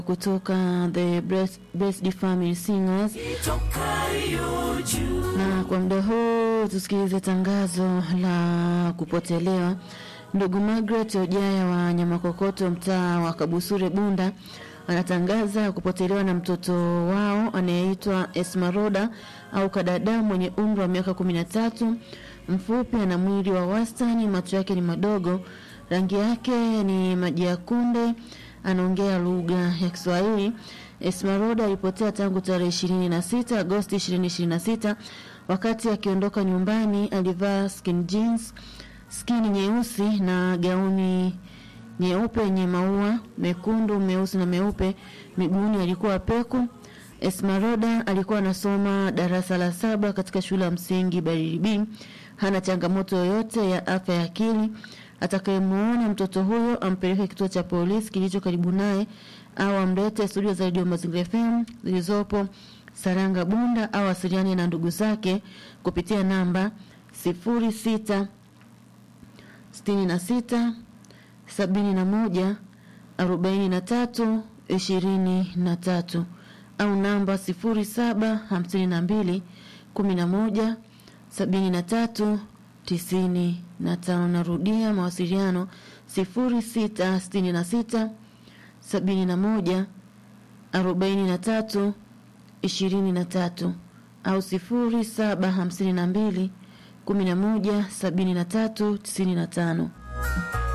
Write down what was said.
kutoka the Blessed, Blessed Family Singers. Na kwa muda huu tusikilize tangazo la kupotelewa. Ndugu Margaret Ojaya wa Nyamakokoto, mtaa wa Kabusure, Bunda, anatangaza kupotelewa na mtoto wao anayeitwa Esmaroda au Kadada mwenye umri wa miaka kumi na tatu, mfupi, ana mwili wa wastani, macho yake ni madogo, rangi yake ni maji ya kunde, anaongea lugha ya Kiswahili. Esmaroda alipotea tangu tarehe ishirini na sita Agosti ishirini ishirini na sita wakati akiondoka nyumbani alivaa skin jeans, skini nyeusi na gauni nyeupe yenye maua mekundu, meusi na meupe. Miguuni alikuwa peku. Esmaroda alikuwa anasoma darasa la saba katika shule ya msingi Barili B. Hana changamoto yoyote ya afya ya akili. Atakayemuona mtoto huyo ampeleke kituo cha polisi kilicho karibu naye au amlete studio za redio Mazingira FM zilizopo Saranga Bunda au asiliane na ndugu zake kupitia namba sifuri sita sitini na sita sabini na moja arobaini na tatu ishirini na tatu au namba sifuri saba hamsini na mbili kumi na moja sabini na tatu tisini na tano. Narudia mawasiliano sifuri sita sitini na sita sabini na moja arobaini na tatu ishirini na tatu au sifuri saba hamsini na mbili kumi na moja sabini na tatu tisini na tano.